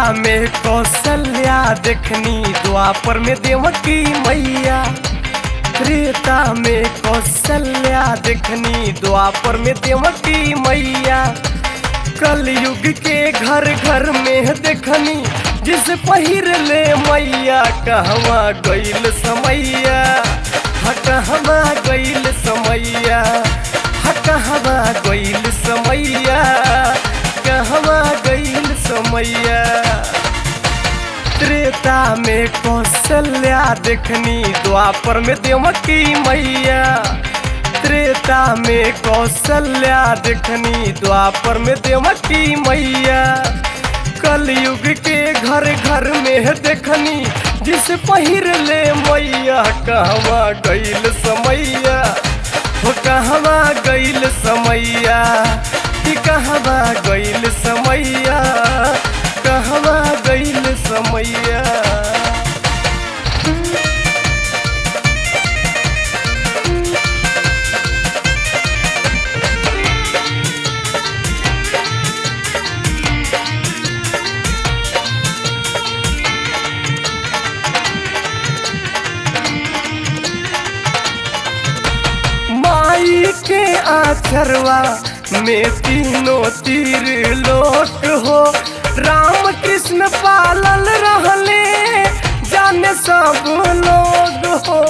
में कौशल्या देखनी द्वापर में देवकी मैया त्रेता में कौशल्या देखनी द्वापर में देवकी मैया कलयुग के घर घर में देखनी जिस पहिर ले मैया कहवा गईल समैया ह कहवा गईल समैया ह कहवा गईल समैया कहवा गईल समैया त्रेता में कौशल्या देखनी द्वापर में देवकी मैया त्रेता में कौशल्या देखनी द्वापर में देवकी मैया कलयुग के घर घर में देखनी जिस पहिर ले मैया कहवा गईल समैया हो कहवा गईल समैया कि कहवा गईल समैया कहवा गईल समैया माई के आचरवा में तीनों तीर लोक हो राम कृष्ण पालल रहले जाने सब लोग हो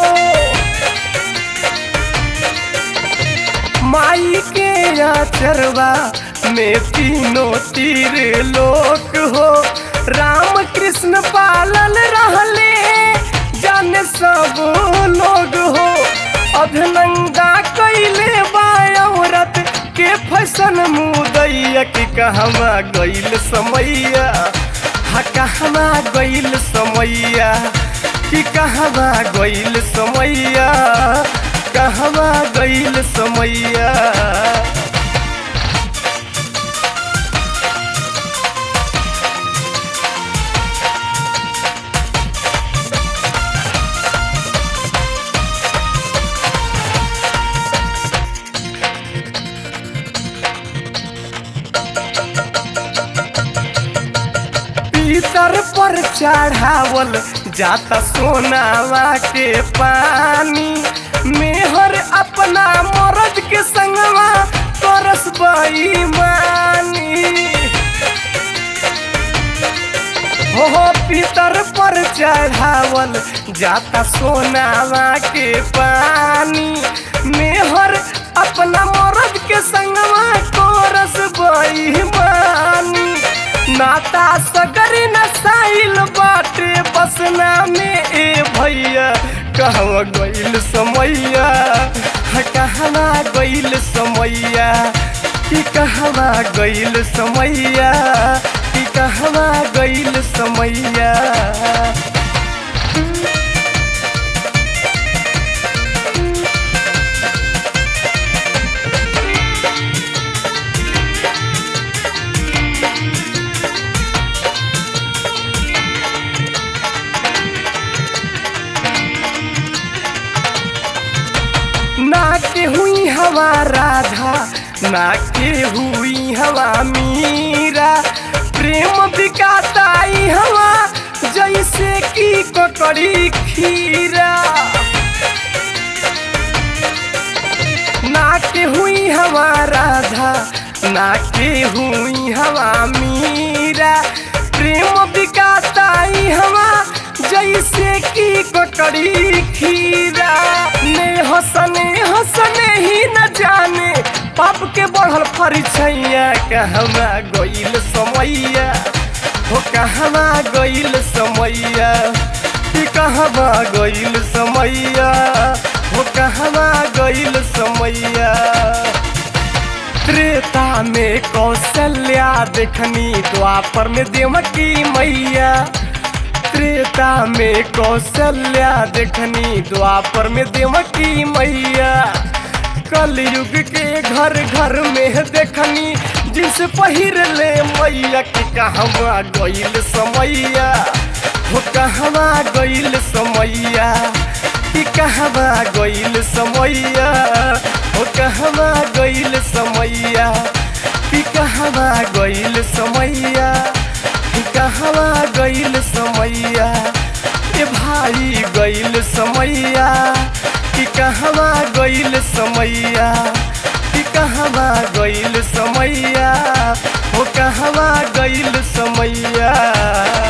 माई के आचरवा में तीनों तीर लोक हो राम कृष्ण पालल रहले जाने सब लोग हो अधनंगा कैले बायरत के फैशन मुदैया कि कहवा गईल समैया हा कहवा गईल समैया कि कहवा गईल समैया कहवा गईल समैया पीतर पर चढ़ावल जाता सोनावा के पानी मेहर अपना मरद के संगवा करस बेईमानी हो हो पीतर पर चढ़ावल जाता सोनावा के पानी मेहर अपना मरद के संगवा करस बेईमानी नाता सगरी नसाइल बाटे बसना में ए भैया कहवा गईल समैया ह कहवा गईल समैया कि कहवा गईल समैया कि कहवा गईल समैया ना के हुई हवा राधा ना के हुई हवा मीरा प्रेम बिकाताई हवा जैसे की ककड़ी खीरा ना के हुई हवा राधा ना के हुई हवा मीरा प्रेम बिकाताई हवा जैसे की ककड़ी खीरा ने हसने हसने ही न जाने पाप के बढ़ल परिचैया कहवा गईल समैया हो कहवा गईल समैया कि कहवा गईल समैया हो कहवा गईल समैया त्रेता में कौशल्या देखनी द्वापर में देवकी मैया त्रेता में कौशल्या देखनी द्वापर में देवकी मैया कलयुग के घर घर में देखनी जिस पहिर ले मैया के कहवा गईल समैया हो कहवा गईल समैया कि कहवा गईल समैया हो कहवा गईल समैया कि कहवा गईल समैया कि कहवा समैया कि कहवा गइल समैया कि कहवा गइल समैया हो कहवा गइल समैया